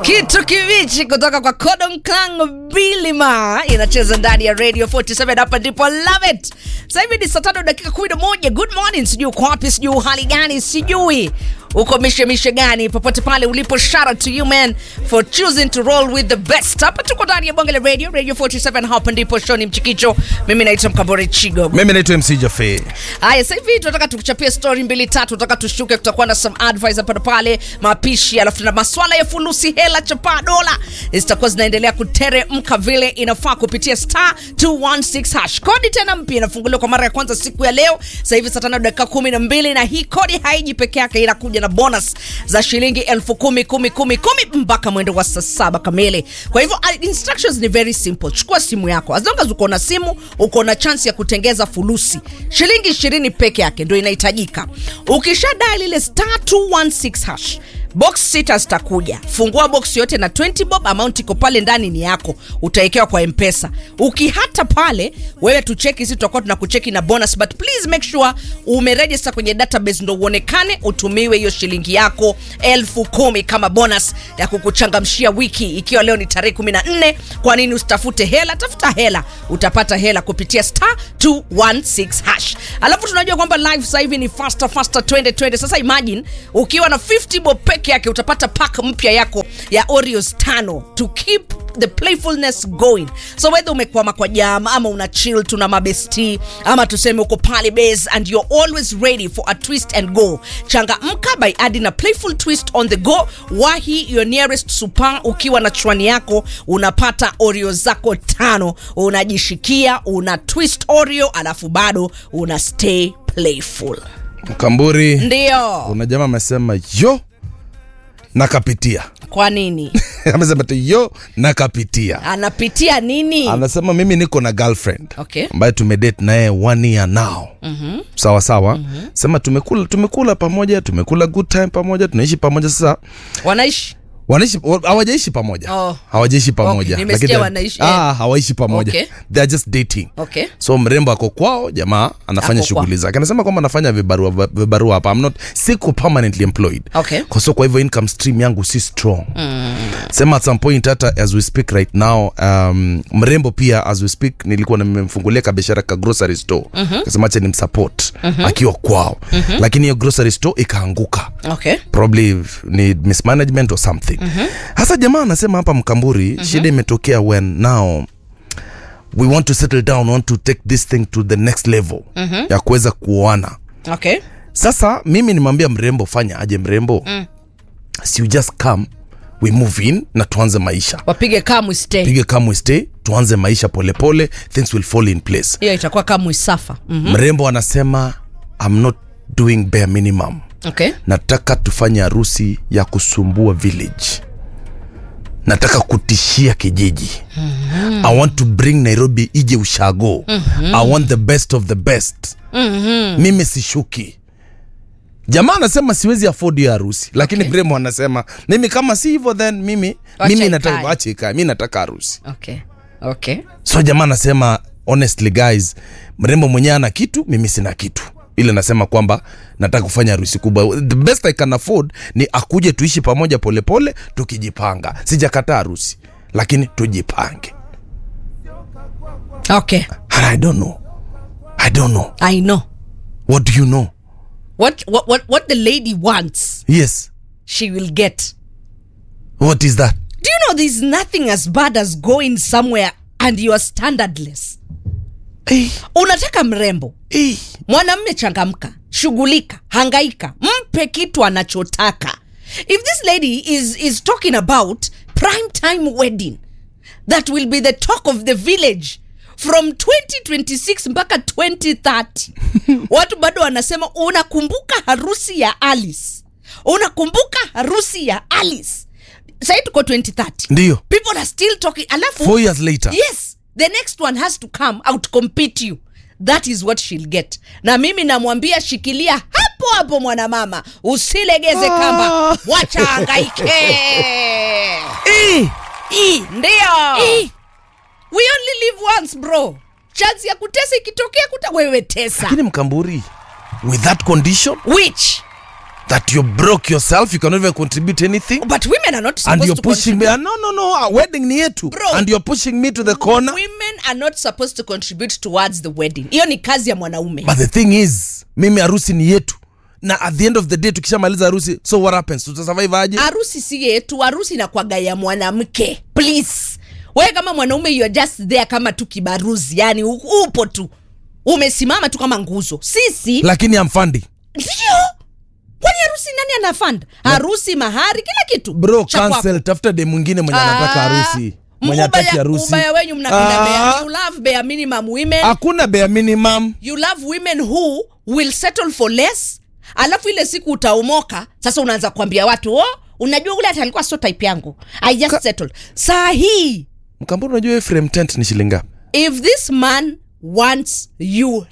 kitu kibichi kutoka kwa Codon Clan Bilima inacheza ndani ya Radio 47 hapa ndipo love it. Sasa hivi ni saa tano dakika 11. Good morning, sijui uko wapi, sijui hali gani, sijui uko mishe mishe gani, popote pale ulipo, shout out to you man for choosing to roll with the best. Hapa tuko ndani ya bonge la radio, Radio 47 hapa ndipo Shoni Mchikicho. Mimi naitwa Mkambore Chigo. mimi naitwa mc jafe Haya, sasa hivi tunataka tukuchapie story mbili tatu, tunataka tushuke, kutakuwa na some advice hapa na pale, mapishi, alafu tuna maswala ya fulusi, hela, chapa, dola zitakuwa zinaendelea kuteremka vile inafaa kupitia star 216 hash. Kodi tena mpya inafunguliwa kwa mara ya kwanza siku ya leo, sasa hivi saa tano dakika kumi na mbili, na hii kodi haiji peke yake, inakuja na bonus za shilingi elfu kumi kumi kumi kumi mpaka mwendo wa saa saba kamili. Kwa hivyo uh, instructions ni very simple. Chukua simu yako, as long as uko na simu, uko na chance ya kutengeza fulusi. Shilingi ishirini peke yake ndio inahitajika. Ukisha dial ile star 216 hash box sita zitakuja. Fungua box yote na 20 bob, amount iko pale ndani ni yako, utawekewa kwa mpesa. Ukihata pale wewe tucheki, sisi tutakuwa tunakucheki na bonus, but please make sure umeregister kwenye database ndo uonekane, utumiwe hiyo shilingi yako elfu kumi kama bonus ya kukuchangamshia wiki, ikiwa leo ni tarehe 14. Kwa nini usitafute hela? Tafuta hela, utapata hela kupitia star 216 hash. Alafu tunajua kwamba live sasa hivi ni faster faster 2020. Sasa imagine ukiwa na 50 bob peke yake utapata pack mpya yako ya Oreos tano to keep the playfulness going. So whether umekwama kwa jam ama una chill tuna mabesti ama tuseme uko pale base and you're always ready for a twist and go. Changamka by adding a playful twist on the go. Wahi your nearest super ukiwa na chwani yako unapata Oreo zako tano, unajishikia, una twist Oreo alafu bado una stay playful. mkamburi Ndio. kuna jamaa amesema yo nakapitia Kwa nini? amesema tu yo nakapitia Anapitia nini? anasema mimi niko na girlfriend Okay. ambaye tumedate naye one year now mm-hmm. sawa sawa mm-hmm. sema tumekula tumekula pamoja tumekula good time pamoja tunaishi pamoja sasa Wanaishi wanaishi wa- hawajaishi pamoja Oh. hawajaishi pamoja Okay, nimesikia Lakini- wanaishi, eh. ah, hawaishi pamoja Okay. they are just dating Okay. so mrembo ako kwao jamaa anafanya Ako shughuli zake anasema kwamba anafanya vibarua vibarua hapa I'm not siko permanently employed Okay. kwa so kwa hivyo income stream yangu si strong mm. sema at some point hata as we speak right now um, mrembo pia as we speak nilikuwa nimemfungulia kabiashara ka grocery store mm-hmm. kasema acha nimsupport mm-hmm. akiwa kwao mm-hmm. lakini hiyo grocery store ikaanguka Okay. probably ni mismanagement or something hasa jamaa anasema hapa mkamburi shida imetokea when now we want to settle down want to take this thing to the next level ya kuweza kuoana Okay. sasa mimi nimwambia mrembo fanya aje mrembo mm. si you just come we move in na tuanze maisha Wapige kamu stay. pige come we stay tuanze maisha polepole pole, things will fall in place Hiyo itakuwa kamu isafa. Mm. mrembo anasema i'm not doing bare minimum Okay. nataka tufanye harusi ya kusumbua village nataka kutishia kijiji mm-hmm. i want to bring nairobi ije ushago mm-hmm. i want the best of the best mm-hmm. mimi sishuki jamaa anasema siwezi afford hiyo harusi lakini Okay. okay. bremo anasema mimi kama si hivyo then mimi Wacha mimi nataka ikae. ache ikae mi nataka harusi Okay. Okay. so jamaa anasema honestly guys mrembo mwenyewe ana kitu mimi sina kitu ile nasema kwamba nataka kufanya harusi kubwa the best i can afford ni akuje tuishi pamoja polepole pole, tukijipanga sijakataa harusi lakini tujipange Okay. and i don't know i don't know I know. what do you know What what what what the lady wants, yes she will get. what is that Do you know there's nothing as bad as going somewhere and you are standardless? hey, Unataka mrembo. hey. Mwanamme changamka, shughulika, hangaika, mpe kitu anachotaka. If this lady is is talking about prime time wedding that will be the talk of the village from 2026 mpaka 2030 watu bado wanasema unakumbuka harusi ya Alice, unakumbuka harusi ya Alice. Sahii tuko 2030 ndio people are still talking alafu four years later yes the next one has to come out compete you that is what she'll get na mimi namwambia shikilia hapo hapo mwanamama usilegeze kamba wacha angaike hey. I, ndio we only live once bro chance ya kutesa ikitokea kuta wewe tesa lakini mkamburi with that condition which that you broke yourself you cannot even contribute anything but women are not and supposed you're to pushing me no no no uh, wedding ni yetu Bro. and you're pushing me to the corner women are not supposed to contribute towards the wedding hiyo ni kazi ya mwanaume but the thing is mimi harusi ni yetu na at the end of the day tukishamaliza harusi so what happens tutasurvive aje harusi si yetu harusi inakwaga ya mwanamke please wewe kama mwanaume you are just there kama tu kibaruzi yani u- upo tu umesimama tu kama nguzo sisi lakini amfandi ndio kwani harusi nani anafanda harusi mahari kila kitu bro cha kwako. cancel tafuta de mwingine mwenye anataka Ah, harusi mwenye ataki ubaya- harusi ubaya wenyu mnapenda Ah. bare- you love bare minimum women hakuna bare minimum you love women who will settle for less alafu ile siku utaomoka sasa unaanza kuambia watu oh, unajua ule hata alikuwa sio type yangu i just settled saa hii mkamboni unajua hiyo frame tent ni shilingi ngapi if this man wants you